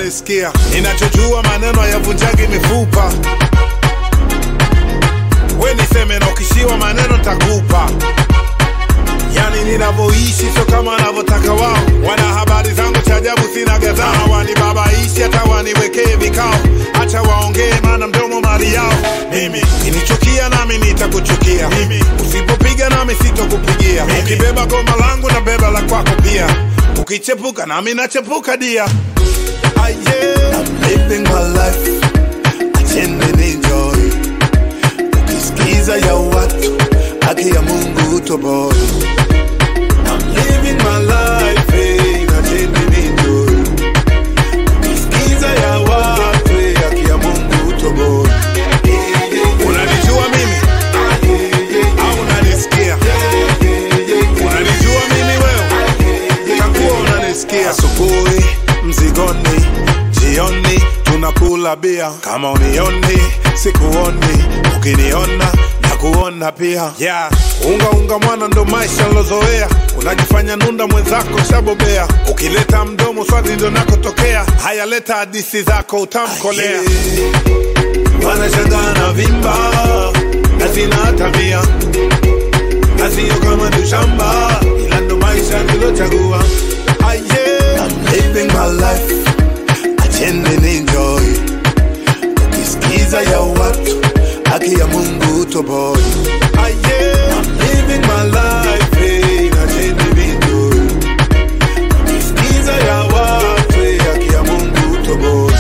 unanisikia ninachojua maneno yavunjagi mifupa we niseme na ukishiwa maneno takupa yani ninavyoishi sio kama wanavyotaka wao wana habari zangu cha ajabu sina gazama wanibabaishi hata waniwekee vikao hacha waongee maana mdomo mali yao mimi kinichukia nami nitakuchukia mimi usipopiga nami sitokupigia ukibeba goma langu na beba la kwako pia ukichepuka nami nachepuka dia ah, yeah. I'm living my life, acheni enjoy. Ukisikiza ya watu, haki ya Mungu utoboi. I'm living my life, eh, acheni enjoy. Ukisikiza ya watu, eh, haki ya Mungu utoboi. unanijua mimi au unanisikia unanijua mimi wewe takuwa unanisikia Asubuhi mzigoni, jioni tunakula bia. Kama unioni sikuoni, ukiniona na kuona pia. yeah. unga unga mwana ndo maisha nilozoea unajifanya nunda mwenzako shabobea ukileta mdomo swati ndo nakotokea haya leta hadisi zako utamkolea wanashangaa na vimba na sina tabia na sio kama ni shamba, ila ndo maisha nilochagua. Ah, yeah. I'm living my life, acheni enjoy. Ukisikiza ya watu, haki ya Mungu utoboi. Ah, yeah. I'm living my life, eh, acheni enjoy. Ukisikiza ya watu, eh, haki ya Mungu utoboi.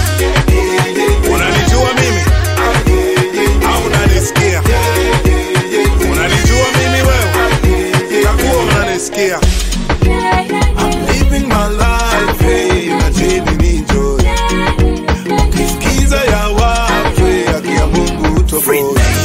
unanijua mimi au unanisikia unanijua mimi wewe takuwa unanisikia I'm living my life, hey, acheni enjoy. Ukisikiza ya watu, eh, haki ya Mungu utoboi.